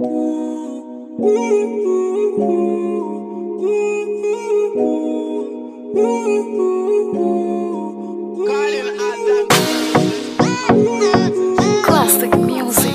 Classic music.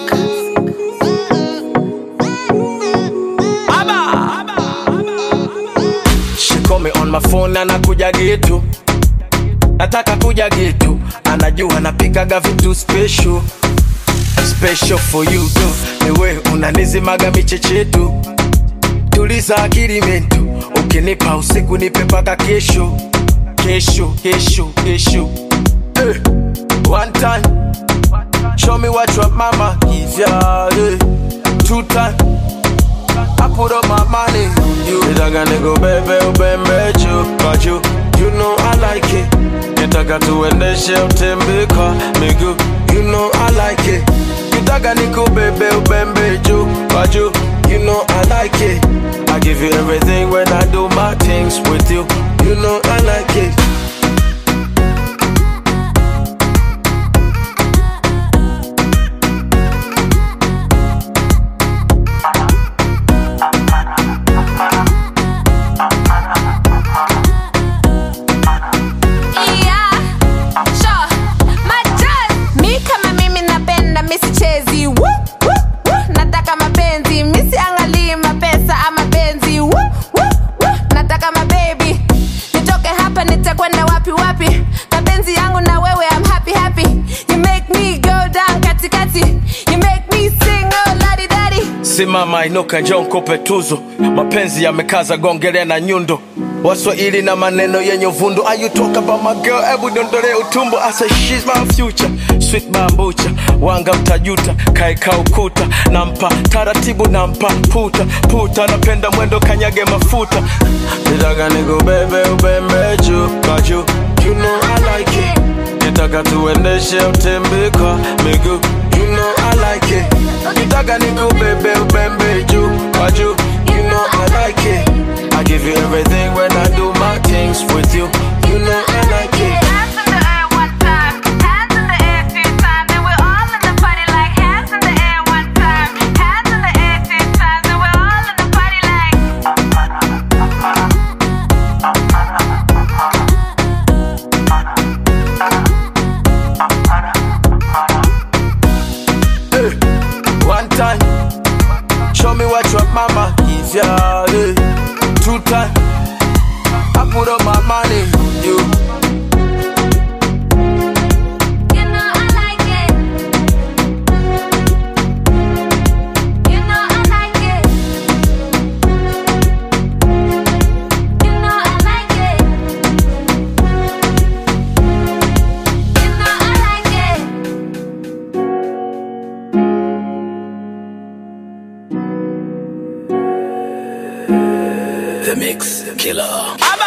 She call me on my phone anakuja gitu nataka kuja gitu anajua napikaga vitu special special for you tu niwe unanizimaga michechetu tuliza akili mentu ukinipa usiku nipe paka kesho kesho kesho kesho eh. one time show me what your mama give ya eh. two time I put up my money on you. Nitaka nikubebe ubembe juu kwa juu. You know I like it. Nitaka tuendeshe utembe kwa miguu. You know I like it. Nitaka nikubebe ubembe juu kwa juu. You know I like it. I give you everything when I do my things with you. You know I like it. Yeah, sure. Majaz. Mi kama mimi napenda misichezi Woo, woo, woo. nataka mapenzi misiangalii mapesa ama benzi Woo, woo, woo. nataka mabebi nitoke hapa nitakwenda wapi wapi mapenzi yangu na wewe I'm happy happy you make me go down katikati you make me sing oh ladi dadi simama inuka njoo nkupe tuzo mapenzi yamekaza gongele na nyundo waswahili na maneno yenye uvundo Are you talk about my girl hebu dondole utumbo I say she's my future sweet bambucha wanga mtajuta kaeka ukuta nampa taratibu nampa puta puta napenda mwendo kanyage mafuta nitaka nikubebe ubembe juu kwa juu you know I like it nitaka tuendeshe utembe kwa miguu you know I like it nitaka nikubebe ubembe juu kwa juu you know I like it I give you everything when I do my things with you you know I like it Hands in the air one time, hands in the air two times, and we're all in the party like hands in the air one time, hands in the air two times, and we're all in the party like. Eh, One time, show me what your mama give ya. eh. Two time, I put up my money on you. You know I like it. You know I like it. You know I like it. You know I like it. The Mix Killer.